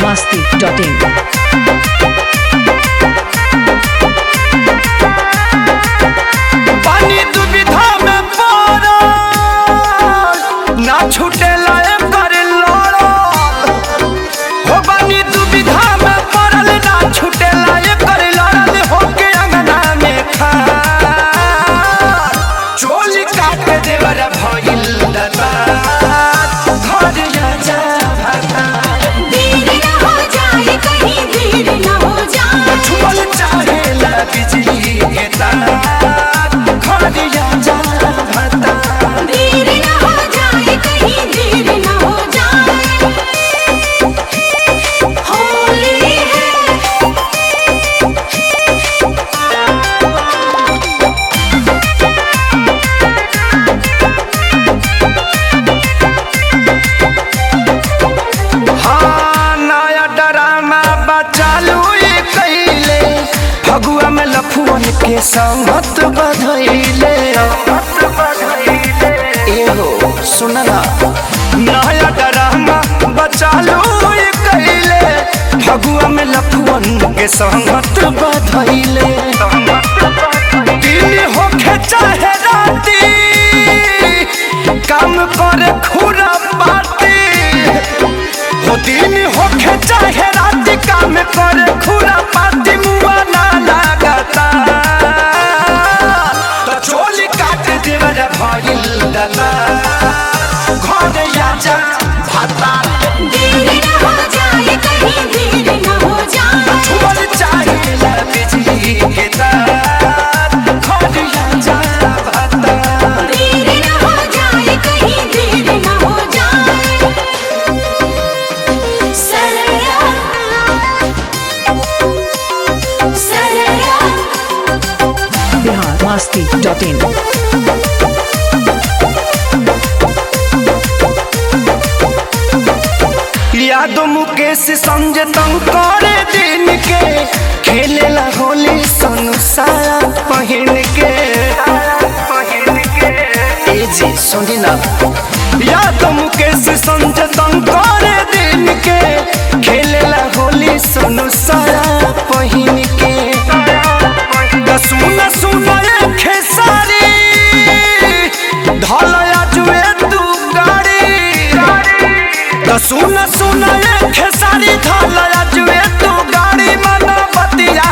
masti.in. पानी दुविधा में पड़ल ना छूटेला एकर लड़ल हो पानी दुविधा में पड़ल ना छूटेला एकर लड़ल होके अंगना में खार चोली काट देवर भइल दता घर जा भाता देर न हो जाए कहीं देर न हो जाए छुअल चाहेला बिजली के तार घर जा भाता देर न हो जाए कहीं देर न हो जाए होली है हाँ नया ड्रामा बचालू ये कैले फगुआ में लफुअन के संगत बधैले एहो सुनना नया ड्रामा बचालू ये कैले फगुआ में लफुअन के संगत बधैले दिन होखे चाहे राती काम करे खुरा बाती हो दिन होखे चाहे रात काम करे खुरा पाती मुआ ना लागता तो चोली काट देवर भइल दला घर आजा भाता देर न हो जाए कहीं देर न हो जाए छुअल चाहे ला बिजली के तार घर आजा भाता देर न हो जाए कहीं देर न हो जाए सरया सरया Bihar masti.in. यादो मुकेश संजय तंग करे दिन के खेलेला होली संसार पहिन के ए जी सुनी ना यादो मुकेश संजय तंग करे दिन के खेलेला होली संसार पहिन के दा सुना सुना ये खेसारी धलया जुए तू गाड़ी तो सुन सुन ये खेसारी धलया जुए तू गाड़ी मन बतिया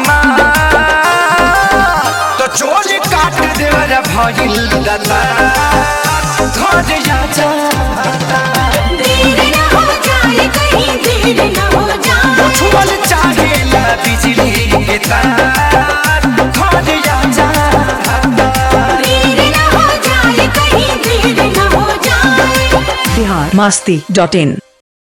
तो चोली काट देवर भइल दता घर जा देर न हो जाए कहीं देर न हो जाए छुअल चाहेला बिजली के तार घर जा देर न हो जाए कहीं देर न हो जाए Bihar masti.in.